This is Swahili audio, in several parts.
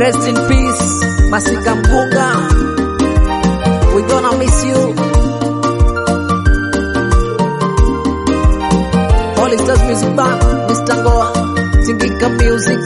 Rest in peace, Masika Mpunga. We gonna miss you. Holy Stars Music Band, Mr. Ngoa, Tingika Music.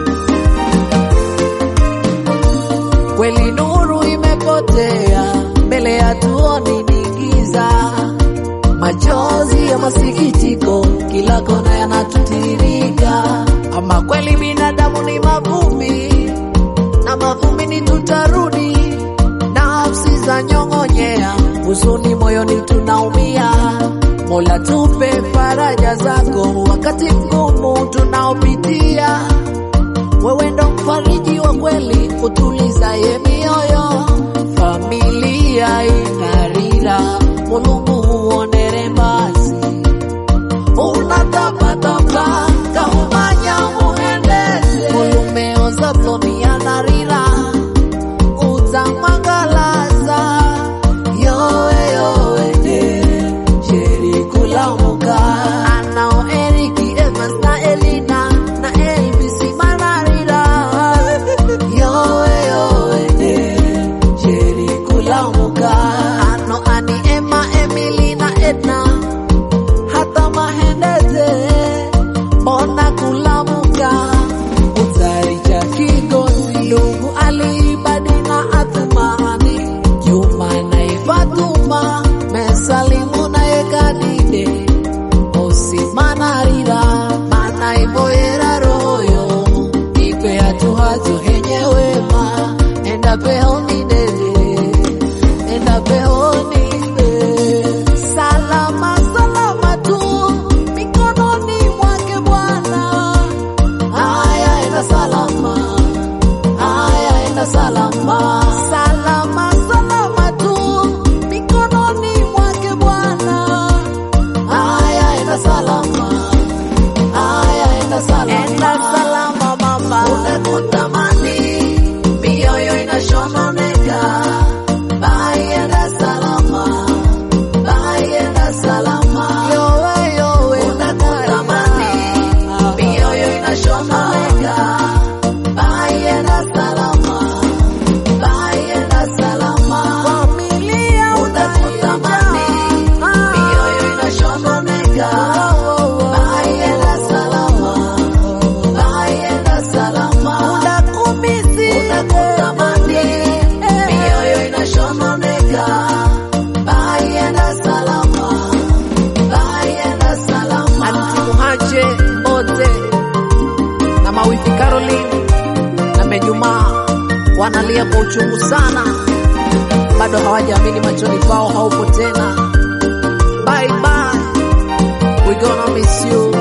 Kweli nuru imepotea, mbele ya tuoni ni giza. Machozi ya masikitiko kila kona yanatutiririka. Ama kweli binadamu ni mavumbi, na mavumbini tutarudi. Nafsi za nyong'onyea, huzuni moyoni tunaumia. Mola tupe faraja zako wakati mgumu tunaopitia. Wewe ndo mfariji wa kweli, utulizaye mioyo. Familia inarira, Mulungu huonere mbasi. Unatapatapa kaumanya muhendeze, ulumeoza ploni anarira utamwangalaza yowe yowe ne sheri kulamuka anao Eriki Evans na Elina na Elvis manarira yowe yowe ne sheri kulamuka ano ani Emma Emily na Edna hata mahendeze mbona kulamuka utaricha kigozi ndugu alibadi na athumani Juma na Fatuma mesalimu na yekadide osimanarira manaiboyera royo ikwe hatuhazo henyewema enda peoni dede enda peoni dede salama salama tu mikononi mwake Bwana haya enda salama haya enda salama salama salama tu mikononi mwake Bwana haya enda salama haya enda salama enda salama mama unakutamani mioyo inashononeka bye enda salama bye enda salama yowe yowe unakutamani mioyo inashononeka bye enda salama bye enda salama familia unakutamani mioyo inashononeka bye enda salama bye enda salama unakumisi unakutamani mioyo inashononeka bye enda salama bye enda salama Anti Muhache Ote na mawifi Caroline na Mejumaa wanalia kwa uchungu sana, bado hawajaamini machoni pao haupo tena. Bye bye, we gonna miss you.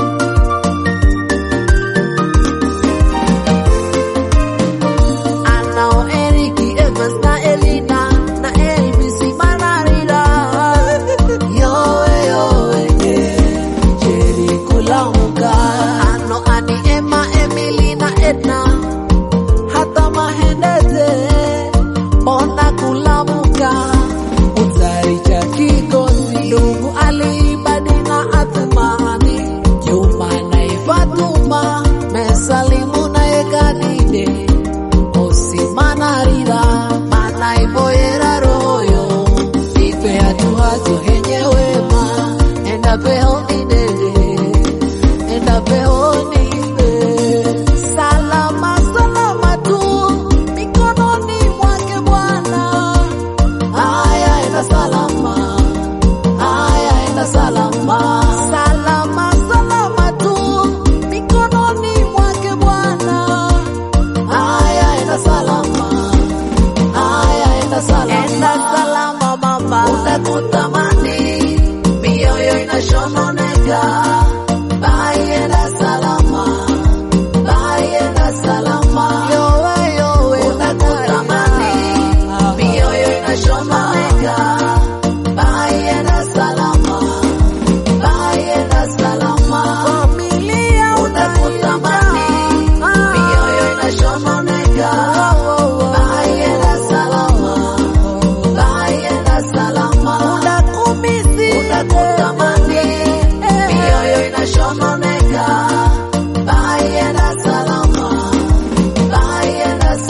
Anao Eriki Evans na Elina na Elvis manarira yowe yowe yeah. Jerry kulamuka ano ani Emma Emily na Edna hata mahendeze mbona kulamuka utaricha kigozi ndugu alibadi na athumani Juma na Fatuma mesalimu na yekadide osimanarira manaiboyera royo ipe hatuhazo henyewema enda peoni dede enda peoni dede salama salama tu mikononi mwake Bwana haya enda salama haya enda salama salama salama tu mikononi mwake Bwana haya enda salama haya enda salama enda salama mama unakutamani mioyo inashononeka bye enda salama bye enda salama yowe yowe unakutamani mioyo inashononeka bye enda salama bye enda salama familia unakutamani mioyo inashononeka bye enda salama bye enda salama unakumisi unakutamani mioyo inashononeka bye enda salama bye enda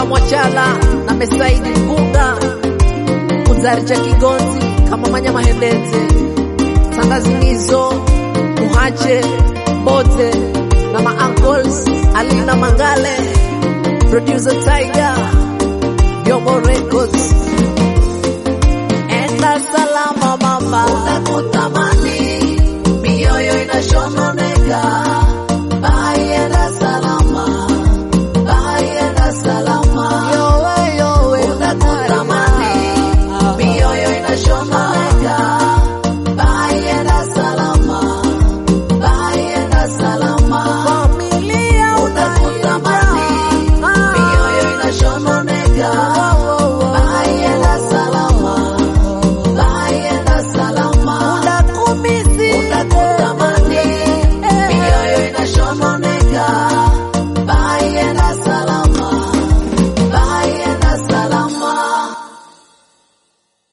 Mpunga Mwachala na Mesaidi Mpunga Kuzari cha Kigonzi kama Manya Mahendete Sandazimizo Muhache Bote na ma-uncles Alina Mangale Producer Tiger Yomo Records Enda salama mama Utakuta